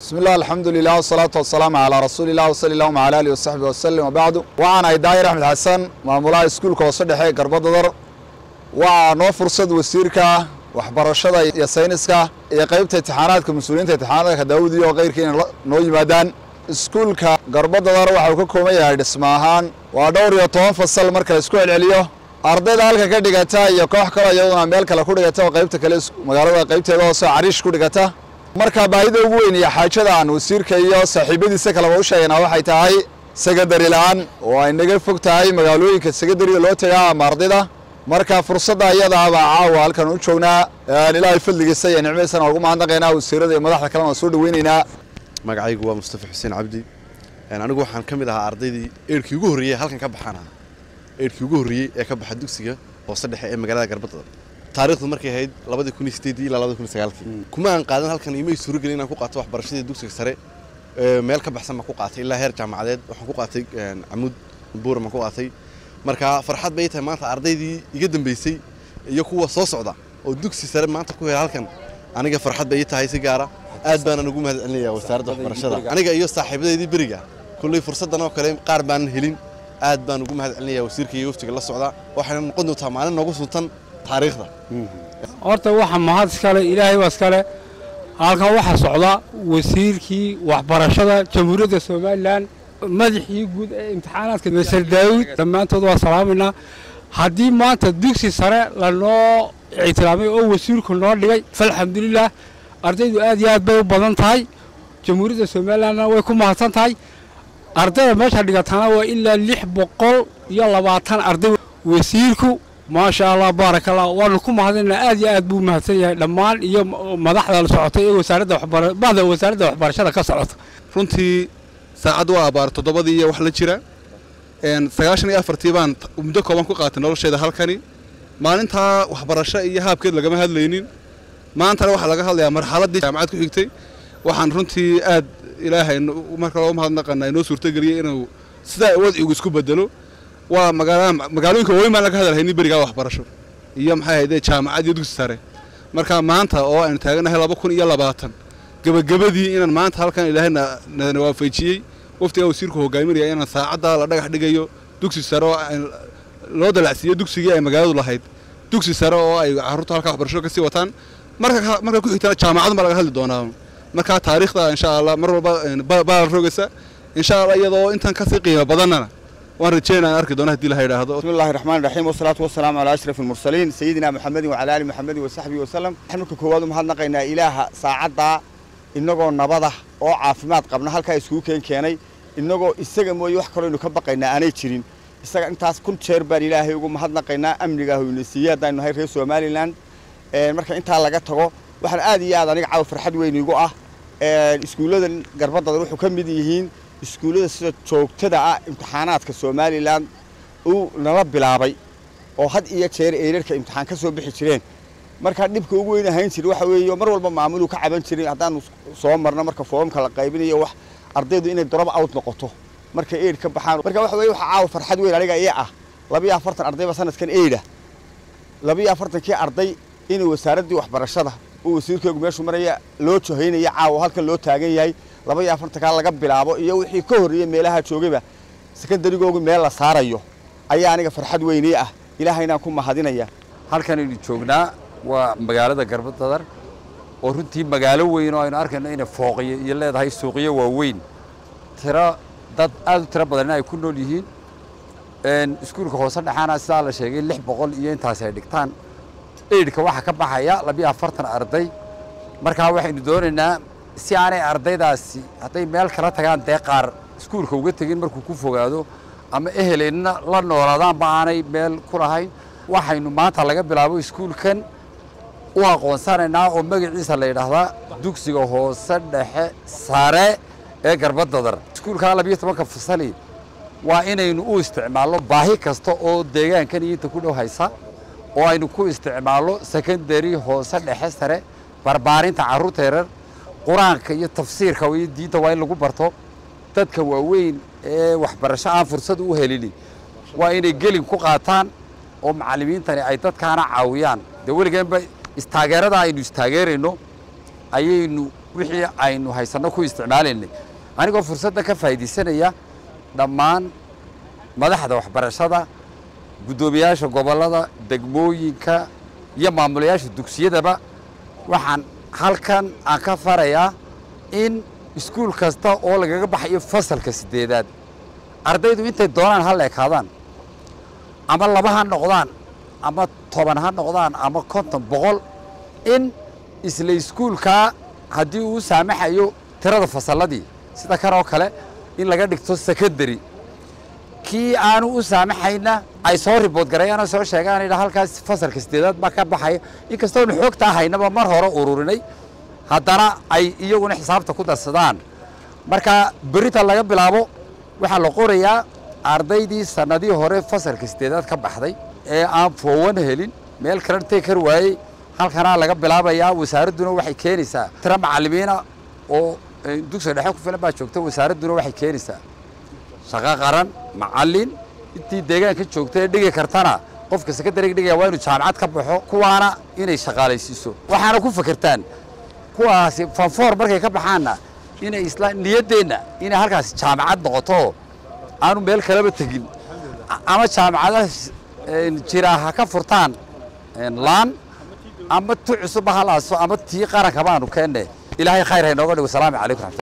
bismi illah alxamdu lilah wasalaatu wasalaamu calaa rasuuli llah wasali allahuma cala alihi wasaxbi wasalim wabacdu waxaan ahay daahir axmed xasan maamulaha iskuulka hoose dhexe ee garbadadar waa noo fursad wasiirka waxbarashada iyo sayniska iyo qeybta intixaanaadka mas-uuliyiinta intixaanaadka daawud iyo keyrka inay noo yimaadaan iskuulka garbadadar waxa uu ka kooban yahay dhisma ahaan waa dhowr iyo toban fasal marka la isku celceliyo ardayda halka ka dhigata iyo koox kaloo iyaduna meel kale ku dhigata oo qaybta kale magaalada qaybteeda hoose cariish ku dhigata marka baahida ugu weyn iyo xaajada aan wasiirka iyo saaxiibadiisa kaleba u sheegaynaa waxay tahay sekondari la-aan oo ay naga fog tahay magaalooyinka sekondariga loo tagaa ama ardayda marka fursadda iyada baa caawa halkan u joognaa ilaahay fadligiisa iyo nicmadiisana ugu mahadnaqaynaa wasiirada iyo madaxda kalena soo dhaweynaynaa magacaygu waa mustafa xuseen cabdi anigu waxaan ka mid ahaa ardaydii eerkii ugu horreeyey halkan ka baxaan ahaa eerkii ugu horreeyey ee ka baxa dugsiga hoose dhexe ee magaalada garbadada taariikhdu markay ahayd labadii kun iyo sideedii ilaa labadii kun iyo sagaalkii kuma aan qaadan halkan imay suuragelin inaan ku qaato waxbarashadii dugsiga sare meel ka baxsan baan ku qaatay ilaa heer jaamacadeed waxaan ku qaatay camuud buuran baan ku qaatay marka farxad bay tahay maanta ardaydii iga dambeysay iyo kuwa soo socda oo dugsi sare maanta ku hela halkan aniga farxad bay ii tahay si gaara aad baana ugu mahad celinayaa wasaaradda waxbarashada aniga iyo saaxiibadeydii beriga kulley fursaddan oo kale qaar baanan helin aad baan ugu mahad celinayaa wasiirka iyo waftiga la socda waxayna noqon doontaa maalin noogu suntan taariikhda horta waxa mahad iskale ilaahay baa iskale halkan waxaa socda wasiirkii waxbarashada jamhuuriyadda somalilan madaxii guud ee imtixaanaadka masar daawud dhammaantood waa salaamaynaa haddii maanta dugsi sare lanoo ictiraamay oo wasiirku noo dhigay falxamdulilah ardaydu aad iyo aad bay u badan tahay jamhuuriyadda somalilanna way ku mahadsan tahay ardayda meesha dhigatana waa ilaa lix boqol iyo labaatan arday wasiirku maasha allah baaraka allah waanu ku mahadinaa aad iyo aad buu mahadsan yahay dhammaan iyo madaxda la socotay ee wasaaradda waxbarabahda wasaaradda waxbarashada ka socota runtii saacad waa abaar toddobadii iyo wax la jira sagaashan iyo afartii baan muddo kooban ku qaatay nolosheeda halkani maalintaa waxbarasho iyo haabkeed lagama hadlaynin maantana waxaa laga hadlayaa marxaladdii jaamacad ku xigtay waxaan runtii aad ilaahay marka loo mahadnaqanaa inoo suurtageliyey inuu sidaa wadcigu isku bedelo waa magaalooyinka waaweyn baan laga hadalhaynin berigaa waxbarasho iyo maxay ahaydee jaamacad iyo dugsi sare marka maanta oo aynu taaganahay laba kun iyo labaatan gebagabadii inaan maanta halkan ilaahayna na waafajiyey waftigaa wasiirku hogaaminaya inaan saacadda la dhagax dhigayo dugsi sare oo loo dalacsiiyo dugsigii ay magaaladu lahayd dugsi sare oo ay carruurta halkaa waxbarashada kasii wataan marka marka ku xigtana jaamacadun baa laga hadli doonaa marka taariikhda insha allah mar walba baal rogaysa insha allah iyadoo intan kasii qiimo badannana waan rajeynaa aan arki doona hadii la yidhaahdo bismi illahi raxmaan raxiim wasalaatu wasalaamu calaa ashraf almursaliin sayidina maxamedin wacala ali maxamedin wasaxbihi wasalam waxaan marka koowaad u mahadnaqaynaa ilaaha saacaddaa innagoo nabada oo caafimaad qabna halkaa iskugu keen keenay innagoo isaga mooye wax kaloo aynu ka baqaynaa aanay jirin isaga intaas kun jeer baan ilaahay ugu mahadnaqaynaa amnigaah ina siiyey haddaynu nahay reer somalilan marka intaa laga tago waxaan aad iyo aad aniga caawa farxad weyn igu ah iskuullada garbadadan wuxuu ka mid yihiin iskuullada sida joogtada ah imtixaanaadka somalilan uu nala bilaabay oo had iyo jeer eerarka imtixaan ka soo bixi jireen markaa dhibka ugu weyn ahayn jira waxa weeye mar walba maamuluu ka caban jiray haddaanu soo marno marka foomka la qaybinayo wax ardaydu inay drop out noqoto markay eid ka baxaan marka waxa weye waxa caawa farxad weyn aniga iya ah labiyo afartan ardayba sanadkan eida labiyo afartankii arday inay wasaaraddii waxbarashada uu wasiirkeegu meeshuu maraya loo johaynaya caawa halkan loo taagan yahay laba iyo afartankaa laga bilaabo iyo wixii ka horreeyey meelaha joogayba sekondarigoogu meel la saarayo ayaa aniga farxad weynii ah ilaahaynaan ku mahadinaya halkanaynu joognaa waa magaalada garbadadar oo runtii magaalo weyn oo aynu arkayno inay fooqiyo iyo leedahay suuqyo waaweyn tiro dad aad u tiro badanna ay ku nool yihiin iskuulka hoose dhexaana sidaa la sheegay lix boqol iyo intaasi ay dhigtaan eidhka waxaa ka baxaya labiyo afartan arday markaa waxaynu doonaynaa si aanay ardaydaasi hadday meel kala tagaan dee qaar iskuulka uga tegin markuu ku fogaado ama eheleenna la noolaadaanba aanay meel ku lahayn waxaynu maanta laga bilaabo iskuulkan u aqoonsanaynaa oo magaciisa la yidhaahdaa dugsiga hoose dhexe sare ee garbadadar iskuulkaa labiyo tobanka fasali waa inaynu u isticmaalno baahi kasta oo deegaankan iyo inta ku dhow haysa oo aynu ku isticmaalno secondary hoose dhexe sare barbaarinta carruurta yarar qur-aanka iyo tafsiirka iyo diinta waa in lagu barto dadka waaweyn ee waxbarasho aan fursad u helini waa inay gelin ku qaataan oo macallimiintani ay dadkaana caawiyaan dee weligeenba istaageerada aynu istaageerayno ayaynu wixii aynu haysanno ku isticmaalaynay anigoo fursadda ka faa'iidaysanaya dhammaan madaxda waxbarashada guddoomiyaasha gobollada degmooyinka iyo maamulayaasha dugsiyadaba waxaan halkan aan ka farayaa in iskuul kasta oo lagaga baxayo fasalka siddeedaad ardaydu intay doonaan ha la ekaadaan ama laba ha noqdaan ama toban ha noqdaan ama konton boqol in isla iskuulkaa haddii uu saamaxayo tirada fasalladii sida kan oo kale in laga dhigto secondary kii aanu u saamaxayna ay soo ribood gareeyaanoo soo sheegaan idha halkaas fasalka sideedaad baa ka baxaya inkastoonu xoogtaa haynaba mar hore ururinay haddana ay iyaguna xisaabta ku darsadaan marka berita laga bilaabo waxaa la qorayaa ardaydii sannadii hore fasalka sideedaad ka baxday ee aan foowan helin meel kalena tegi kar waayey halkanaa laga bilaabayaa wasaaradduna waxay keenaysaa tiro macallimiina oo dugsiga dhexe ku filan baa joogta wasaaradduna waxay keenaysaa shaqo qaran macallin intii deegaanka joogta ee dhigi kartana qofka sekondariga dhigaya waa inuu jaamacad ka baxo kuwaana inay shaqaalaysiiso waxaana ku fakertaan kuwaasi fanfoor markay ka baxaanna inay isla niyaddeenna inay halkaasi jaamacad noqoto aanu meel kaleba tegin ama jaamacadaha jira ha ka furtaan laan ama tu cusubba halaaso ama tii qarankaba aanu keenne ilaahay khayr ha inooga dhigo salaamu calaykum